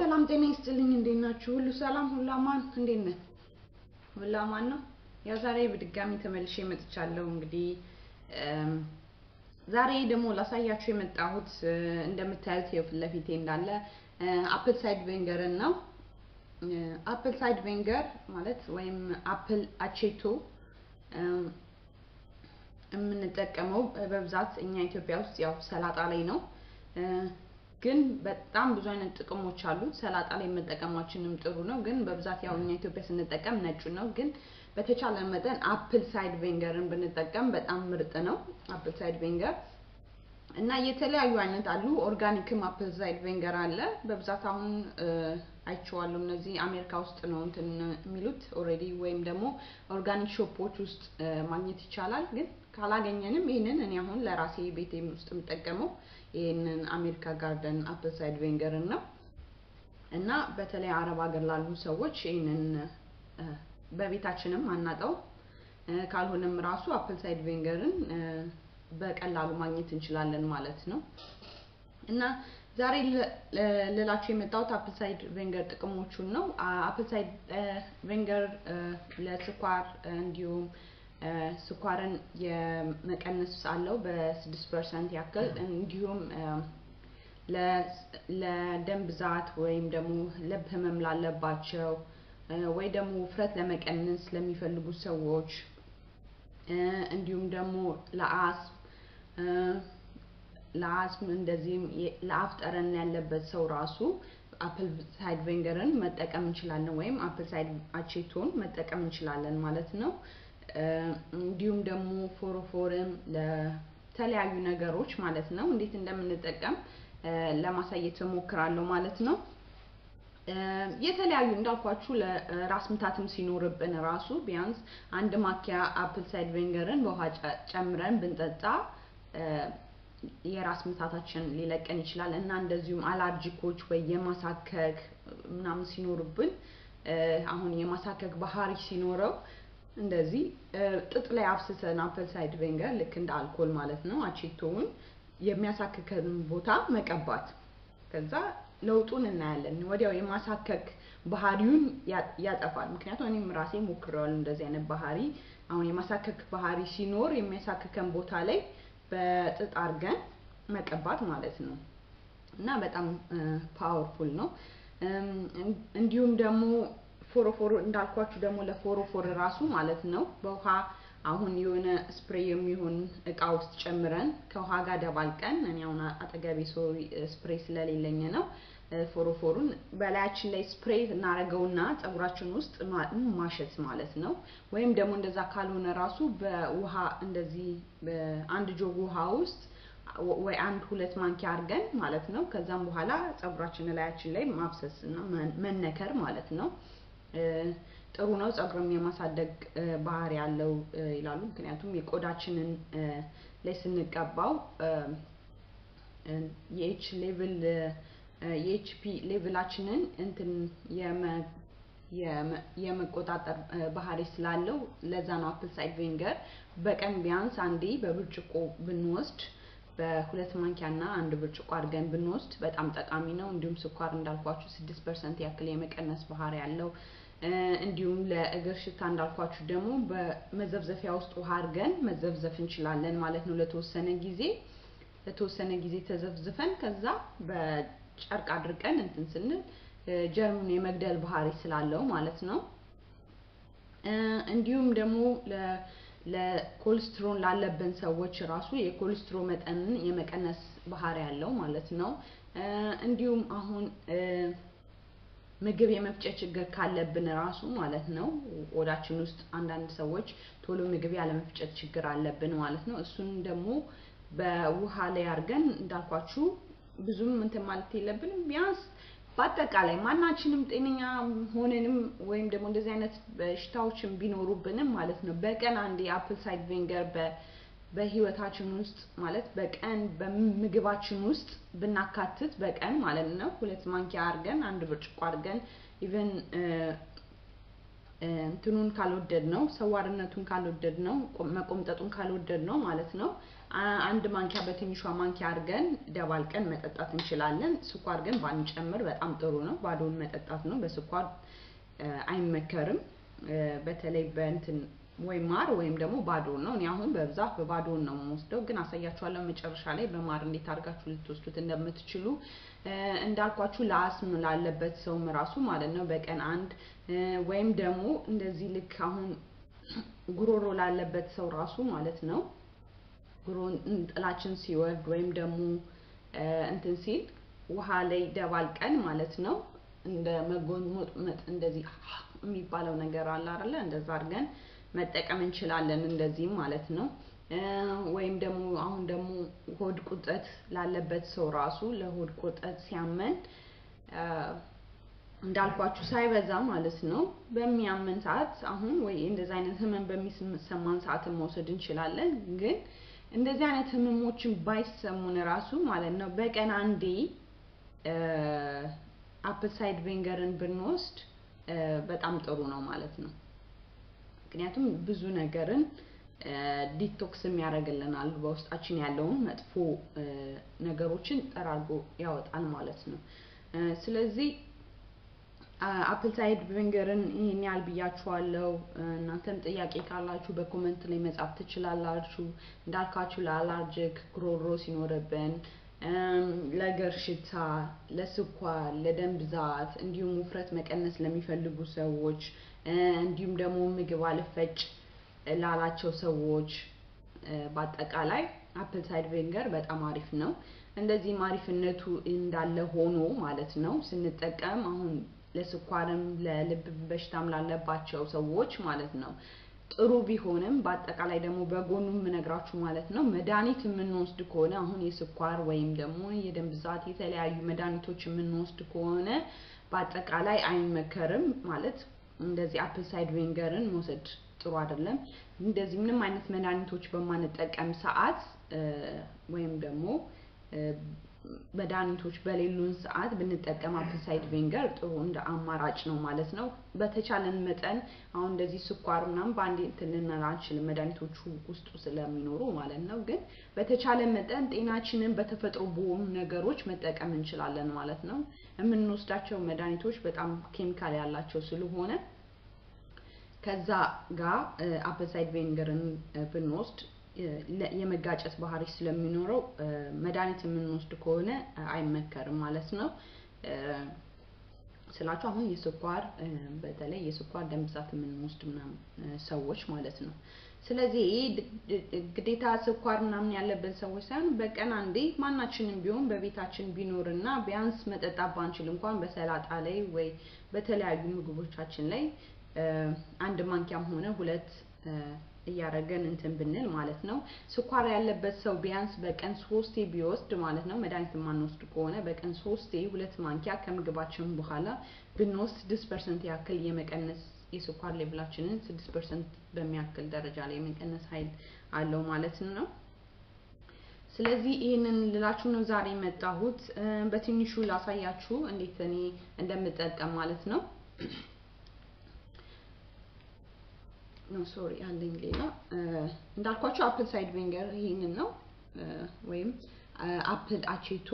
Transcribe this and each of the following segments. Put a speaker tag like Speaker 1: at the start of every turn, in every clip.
Speaker 1: ሰላም ጤና ይስጥልኝ። እንዴት ናችሁ? ሁሉ ሰላም፣ ሁሉ አማን? እንዴት ነህ? ሁሉ አማን ነው። ያው ዛሬ በድጋሚ ተመልሼ መጥቻለሁ። እንግዲህ ዛሬ ደግሞ ላሳያችሁ የመጣሁት እንደምታዩት ይኸው ፊት ለፊቴ እንዳለ አፕል ሳይድ ቬንገርን ነው። አፕል ሳይድ ቬንገር ማለት ወይም አፕል አቼቶ የምንጠቀመው በብዛት እኛ ኢትዮጵያ ውስጥ ያው ሰላጣ ላይ ነው። ግን በጣም ብዙ አይነት ጥቅሞች አሉት። ሰላጣ ላይ መጠቀማችንም ጥሩ ነው። ግን በብዛት ያው እኛ ኢትዮጵያ ስንጠቀም ነጩ ነው። ግን በተቻለ መጠን አፕል ሳይድ ቬንገርን ብንጠቀም በጣም ምርጥ ነው። አፕል ሳይድ ቬንገር እና የተለያዩ አይነት አሉ። ኦርጋኒክም አፕል ሳይድ ቬንገር አለ። በብዛት አሁን አይቼዋለሁ። እነዚህ አሜሪካ ውስጥ ነው እንትን የሚሉት ኦልሬዲ፣ ወይም ደግሞ ኦርጋኒክ ሾፖች ውስጥ ማግኘት ይቻላል። ግን ካላገኘንም ይህንን እኔ አሁን ለራሴ ቤቴ ውስጥ የምጠቀመው ይህንን አሜሪካ ጋርደን አፕል ሳይድ ቬንገርን ነው እና በተለይ አረብ ሀገር ላሉ ሰዎች ይህንን በቤታችንም አናጠው ካልሆነም ራሱ አፕል ሳይድ ቬንገርን በቀላሉ ማግኘት እንችላለን ማለት ነው እና ዛሬ ልላችሁ የመጣሁት አፕል ሳይድ ቬንገር ጥቅሞቹን ነው። አፕል ሳይድ ቬንገር ለስኳር እንዲሁም ስኳርን የመቀነስ አለው በስድስት ፐርሰንት ያክል እንዲሁም ለደም ብዛት ወይም ደግሞ ልብ ህመም ላለባቸው ወይ ደግሞ ውፍረት ለመቀነስ ለሚፈልጉ ሰዎች እንዲሁም ደግሞ ለአስም ለአስም እንደዚህም ለአፍ ጠረን ያለበት ሰው ራሱ አፕል ሳይድ ቬንገርን መጠቀም እንችላለን፣ ወይም አፕል ሳይድ አቼቶን መጠቀም እንችላለን ማለት ነው። እንዲሁም ደግሞ ፎሮፎርም ለተለያዩ ነገሮች ማለት ነው እንዴት እንደምንጠቀም ለማሳየት እሞክራለሁ ማለት ነው። የተለያዩ እንዳልኳችሁ ለራስ ምታትም ሲኖርብን ራሱ ቢያንስ አንድ ማኪያ አፕል ሳይድ ቬንገርን በውሃ ጨምረን ብንጠጣ የራስ ምታታችን ሊለቀን ይችላል እና እንደዚሁም አላርጂኮች ወይ የማሳከክ ምናምን ሲኖርብን አሁን የማሳከክ ባህሪ ሲኖረው እንደዚህ ጥጥ ላይ አፍስሰን አፕል ሳይድ ቬንገር ልክ እንደ አልኮል ማለት ነው አቼቶውን የሚያሳክከን ቦታ መቀባት ከዛ ለውጡን እናያለን። ወዲያው የማሳከክ ባህሪውን ያጠፋል። ምክንያቱም እኔም ራሴ ሞክሬዋለሁ እንደዚህ አይነት ባህሪ። አሁን የማሳከክ ባህሪ ሲኖር የሚያሳክከን ቦታ ላይ በጥጥ አድርገን መቀባት ማለት ነው እና በጣም ፓወርፉል ነው። እንዲሁም ደግሞ ፎሮፎር እንዳልኳችሁ ደግሞ ለፎሮፎር ራሱ ማለት ነው በውሃ አሁን የሆነ ስፕሬይ የሚሆን እቃ ውስጥ ጨምረን ከውሃ ጋር ደባልቀን እኔ አሁን አጠገቤ ሶሪ ስፕሬይ ስለሌለኝ ነው ፎሮፎሩን በላያችን ላይ ስፕሬይ እናደርገውና ፀጉራችን ውስጥ ማሸት ማለት ነው። ወይም ደግሞ እንደዛ ካልሆነ ራሱ በውሃ እንደዚህ በአንድ ጆግ ውሃ ውስጥ ወይ አንድ ሁለት ማንኪያ አድርገን ማለት ነው። ከዛም በኋላ ፀጉራችን ላያችን ላይ ማፍሰስ እና መነከር ማለት ነው። ጥሩ ነው። ፀጉርም የማሳደግ ባህሪ ያለው ይላሉ። ምክንያቱም የቆዳችንን ላይ ስንቀባው የኤች ሌቭል የኤችፒ ሌቭላችንን እንትን የመቆጣጠር ባህሪ ስላለው ለዛ ነው አፕል ሳይድ ቬንገር በቀን ቢያንስ አንዴ በብርጭቆ ብንወስድ በሁለት ማንኪያ እና አንድ ብርጭቆ አድርገን ብንወስድ በጣም ጠቃሚ ነው። እንዲሁም ስኳር እንዳልኳችሁ ስድስት ፐርሰንት ያክል የመቀነስ ባህሪ ያለው እንዲሁም ለእግር ሽታ እንዳልኳችሁ ደግሞ በመዘፍዘፊያ ውስጥ ውሃ አድርገን መዘፍዘፍ እንችላለን ማለት ነው። ለተወሰነ ጊዜ ለተወሰነ ጊዜ ተዘፍዝፈን ከዛ በጨርቅ አድርቀን እንትን ስንል ጀርሙን የመግደል ባህሪ ስላለው ማለት ነው። እንዲሁም ደግሞ ለኮሌስትሮል ላለብን ሰዎች ራሱ የኮሌስትሮ መጠንን የመቀነስ ባህሪ ያለው ማለት ነው። እንዲሁም አሁን ምግብ የመፍጨት ችግር ካለብን ራሱ ማለት ነው ቆዳችን ውስጥ አንዳንድ ሰዎች ቶሎ ምግብ ያለመፍጨት ችግር አለብን ማለት ነው። እሱን ደግሞ በውሃ ላይ አድርገን እንዳልኳችሁ ብዙም እንትን ማለት የለብንም። ቢያንስ በአጠቃላይ ማናችንም ጤነኛ ሆነንም ወይም ደግሞ እንደዚህ አይነት በሽታዎችን ቢኖሩብንም ማለት ነው በቀን አንድ የአፕል ሳይድ ቬንገር በህይወታችን ውስጥ ማለት በቀን በምግባችን ውስጥ ብናካትት በቀን ማለት ነው ሁለት ማንኪያ አድርገን አንድ ብርጭቆ አድርገን ኢቨን እንትኑን ካልወደድ ነው ሰዋርነቱን ካልወደድ ነው መቆምጠጡን ካልወደድ ነው ማለት ነው አንድ ማንኪያ በትንሿ ማንኪያ አድርገን ደባልቀን መጠጣት እንችላለን። ስኳር ግን ባንጨምር በጣም ጥሩ ነው። ባዶውን መጠጣት ነው። በስኳር አይመከርም። በተለይ በእንትን ወይ ማር ወይም ደግሞ ባዶውን ነው። እኔ አሁን በብዛት በባዶውን ነው የምወስደው፣ ግን አሳያችኋለሁ መጨረሻ ላይ በማር እንዴት አድርጋችሁ ልትወስዱት እንደምትችሉ። እንዳልኳችሁ ለአስም ላለበት ሰውም ራሱ ማለት ነው በቀን አንድ ወይም ደግሞ እንደዚህ ልክ አሁን ጉሮሮ ላለበት ሰው ራሱ ማለት ነው ጉሮሮን ጥላችን ሲወርድ ወይም ደግሞ እንትን ሲል ውሃ ላይ ደባልቀን ማለት ነው እንደ መጎንመጥ እንደዚህ የሚባለው ነገር አለ አይደለ? እንደዛ አድርገን መጠቀም እንችላለን። እንደዚህም ማለት ነው። ወይም ደግሞ አሁን ደግሞ ሆድ ቁጠት ላለበት ሰው ራሱ ለሆድ ቁጠት ሲያመን እንዳልኳችሁ ሳይበዛ ማለት ነው በሚያመን ሰዓት አሁን ወይ እንደዚህ አይነት ህመም በሚሰማን ሰዓት መውሰድ እንችላለን። ግን እንደዚህ አይነት ህመሞችን ባይሰሙን ራሱ ማለት ነው በቀን አንዴ አፕል ሳይድ ቪንገርን ብንወስድ በጣም ጥሩ ነው ማለት ነው። ምክንያቱም ብዙ ነገርን ዲቶክስም ያደርግልናል። በውስጣችን ያለውን መጥፎ ነገሮችን ጠራርጎ ያወጣል ማለት ነው። ስለዚህ አፕል ሳይድ ቪንገርን ይህን ያህል ብያችኋለሁ። እናንተም ጥያቄ ካላችሁ በኮመንት ላይ መጻፍ ትችላላችሁ። እንዳልካችሁ ለአላርጅክ ጉሮሮ ሲኖርብን ለእግር ሽታ፣ ለስኳር፣ ለደም ብዛት እንዲሁም ውፍረት መቀነስ ለሚፈልጉ ሰዎች እንዲሁም ደግሞ ምግብ አልፈጭ ላላቸው ሰዎች በአጠቃላይ አፕል ሳይድ ቪንገር በጣም አሪፍ ነው። እንደዚህም አሪፍነቱ እንዳለ ሆኖ ማለት ነው ስንጠቀም አሁን ለስኳርም ለልብ በሽታም ላለባቸው ሰዎች ማለት ነው ጥሩ ቢሆንም በአጠቃላይ ደግሞ በጎኑ የምነግራችሁ ማለት ነው መድኃኒት የምንወስድ ከሆነ አሁን የስኳር ወይም ደግሞ የደም ብዛት የተለያዩ መድኃኒቶች የምንወስድ ከሆነ በአጠቃላይ አይመከርም። ማለት እንደዚህ አፕል ሳይድ ቪንገርን መውሰድ ጥሩ አይደለም። እንደዚህ ምንም አይነት መድኃኒቶች በማንጠቀም ሰዓት ወይም ደግሞ መድኃኒቶች በሌሉን ሰዓት ብንጠቀም አፕል ሳይድ ቪንገር ጥሩ እንደ አማራጭ ነው ማለት ነው። በተቻለን መጠን አሁን እንደዚህ ስኳር ምናምን በአንዴ እንትን ልንል አንችልም፣ መድኃኒቶቹ ውስጡ ስለሚኖሩ ማለት ነው። ግን በተቻለ መጠን ጤናችንን በተፈጥሮ በሆኑ ነገሮች መጠቀም እንችላለን ማለት ነው። የምንወስዳቸው መድኃኒቶች በጣም ኬሚካል ያላቸው ስለሆነ ከዛ ጋር አፕል ሳይድ ቪንገርን ብንወስድ የመጋጨት ባህሪ ስለሚኖረው መድኃኒት የምንወስድ ከሆነ አይመከርም ማለት ነው። ስላችሁ አሁን የስኳር በተለይ የስኳር ደም ብዛት የምንወስድ ምናምን ሰዎች ማለት ነው። ስለዚህ ግዴታ ስኳር ምናምን ያለብን ሰዎች ሳይሆን በቀን አንዴ ማናችንም ቢሆን በቤታችን ቢኖርና ቢያንስ መጠጣት ባንችል እንኳን በሰላጣ ላይ ወይ በተለያዩ ምግቦቻችን ላይ አንድ ማንኪያም ሆነ ሁለት እያደረገን እንትን ብንል ማለት ነው። ስኳር ያለበት ሰው ቢያንስ በቀን ሶስቴ ቢወስድ ማለት ነው። መድኃኒት የማንወስድ ከሆነ በቀን ሶስቴ ሁለት ማንኪያ ከምግባችን በኋላ ብንወስድ ስድስት ፐርሰንት ያክል የመቀነስ የስኳር ሌቭላችንን ስድስት ፐርሰንት በሚያክል ደረጃ ላይ የመቀነስ ኃይል አለው ማለት ነው። ስለዚህ ይህንን ልላችሁ ነው ዛሬ የመጣሁት። በትንሹ ላሳያችሁ እንዴት እኔ እንደምጠቀም ማለት ነው። ኖ ሶሪ አለኝ ሌላ እንዳልኳቸው አፕል ሳይድ ቪንገር ይህንን ነው ወይም አፕል አቼቶ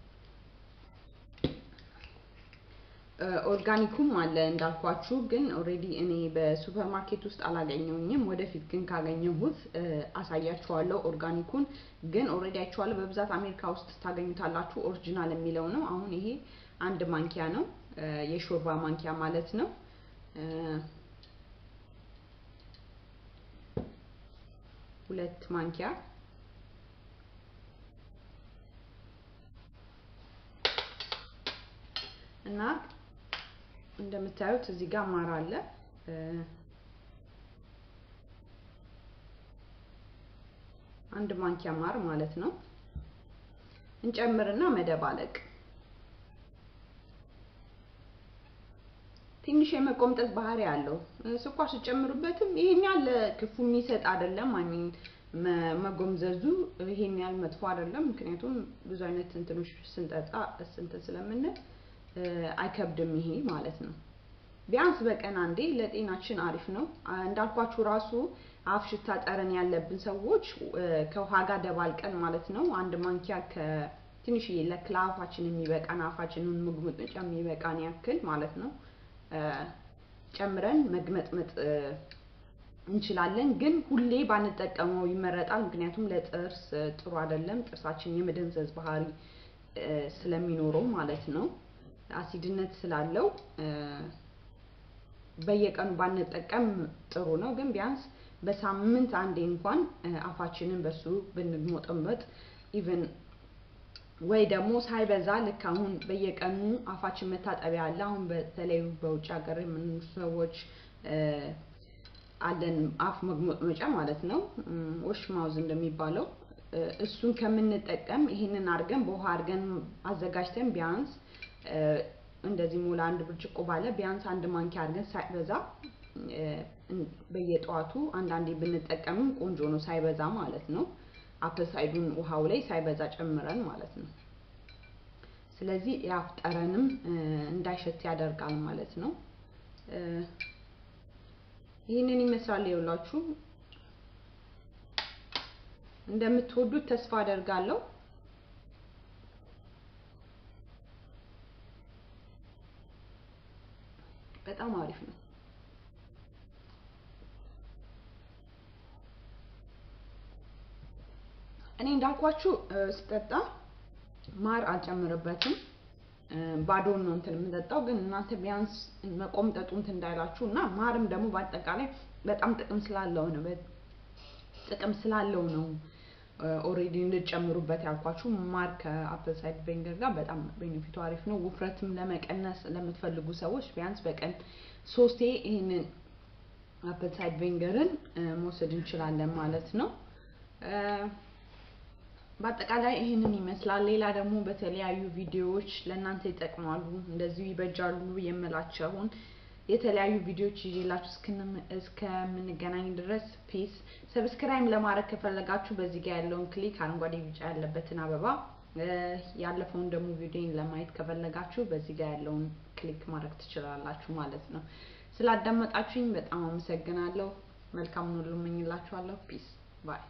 Speaker 1: ኦርጋኒኩም አለ እንዳልኳችሁ ግን ኦልሬዲ እኔ በሱፐር ማርኬት ውስጥ አላገኘውኝም ወደፊት ግን ካገኘሁት አሳያችኋለሁ ኦርጋኒኩን ግን ኦልሬዲ አይቼዋለሁ በብዛት አሜሪካ ውስጥ ታገኙታላችሁ ኦሪጂናል የሚለው ነው አሁን ይሄ አንድ ማንኪያ ነው የሾርባ ማንኪያ ማለት ነው ሁለት ማንኪያ እና እንደምታዩት እዚህ ጋር ማር አለ። አንድ ማንኪያ ማር ማለት ነው። እንጨምርና መደባለቅ ትንሽ የመቆምጠጥ ባህሪ አለው። ስኳር ስጨምሩበትም ይሄን ያህል ክፉ የሚሰጥ አይደለም። አሚን መጎምዘዙ ይሄን ያህል መጥፎ አይደለም። ምክንያቱም ብዙ አይነት እንትኖች ስንጠጣ እንትን ስለምንል አይከብድም ይሄ ማለት ነው። ቢያንስ በቀን አንዴ ለጤናችን አሪፍ ነው። እንዳልኳችሁ ራሱ አፍ ሽታ ጠረን ያለብን ሰዎች ከውሃ ጋር ደባልቀን ማለት ነው አንድ ማንኪያ ከትንሽዬ ለአፋችን የሚበቃን አፋችንን መጉመጥመጫ የሚበቃን ያክል ማለት ነው ጨምረን መግመጥመጥ እንችላለን። ግን ሁሌ ባንጠቀመው ይመረጣል። ምክንያቱም ለጥርስ ጥሩ አይደለም። ጥርሳችን የመደንዘዝ ባህሪ ስለሚኖረው ማለት ነው። አሲድነት ስላለው በየቀኑ ባንጠቀም ጥሩ ነው። ግን ቢያንስ በሳምንት አንዴ እንኳን አፋችንን በሱ ብንሞጠመጥ ኢቨን ወይ ደግሞ ሳይበዛ ልክ አሁን በየቀኑ አፋችን መታጠቢያ አለ። አሁን በተለይ በውጭ ሀገር የምንኖር ሰዎች አለን አፍ መግመጥመጫ ማለት ነው፣ ወሽ ማውዝ እንደሚባለው እሱን ከምንጠቀም ይሄንን አድርገን በውሃ አድርገን አዘጋጅተን ቢያንስ እንደዚህ ሞላ አንድ ብርጭቆ ባለ ቢያንስ አንድ ማንኪያ አድርገን ሳይበዛ በየጠዋቱ አንዳንዴ ብንጠቀምም ቆንጆ ነው፣ ሳይበዛ ማለት ነው። አፕል ሳይዱን ውሃው ላይ ሳይበዛ ጨምረን ማለት ነው። ስለዚህ የአፍ ጠረንም እንዳይሸት ያደርጋል ማለት ነው። ይህንን ይመስላል። ይኸውላችሁ እንደምትወዱት ተስፋ አደርጋለሁ። በጣም አሪፍ ነው። እኔ እንዳልኳችሁ ስጠጣ ማር አልጨምርበትም። ባዶን ነው እንትን የምጠጣው። ግን እናንተ ቢያንስ መቆምጠጡ እንትን እንዳይላችሁ እና ማርም ደግሞ በአጠቃላይ በጣም ጥቅም ስላለው ነው ጥቅም ስላለው ነው ኦሬዲ እንድጨምሩበት ያልኳችሁ። ማር ከአፕል ሳይድ ቬንገር ጋር በጣም ቤኔፊቱ አሪፍ ነው። ውፍረትም ለመቀነስ ለምትፈልጉ ሰዎች ቢያንስ በቀን ሶስቴ ይህንን አፕል ሳይድ ቬንገርን መውሰድ እንችላለን ማለት ነው። በአጠቃላይ ይህንን ይመስላል። ሌላ ደግሞ በተለያዩ ቪዲዮዎች ለእናንተ ይጠቅማሉ እንደዚሁ ይበጃሉ የምላቸውን የተለያዩ ቪዲዮዎች ይዤላችሁ እስከምንገናኝ ድረስ ፒስ። ሰብስክራይብ ለማድረግ ከፈለጋችሁ በዚህ ጋር ያለውን ክሊክ አረንጓዴ ቢጫ ያለበትን አበባ፣ ያለፈውን ደግሞ ቪዲዮን ለማየት ከፈለጋችሁ በዚህ ጋር ያለውን ክሊክ ማድረግ ትችላላችሁ ማለት ነው። ስላዳመጣችሁኝ በጣም አመሰግናለሁ። መልካም ሁሉ እመኝላችኋለሁ። ፒስ ባይ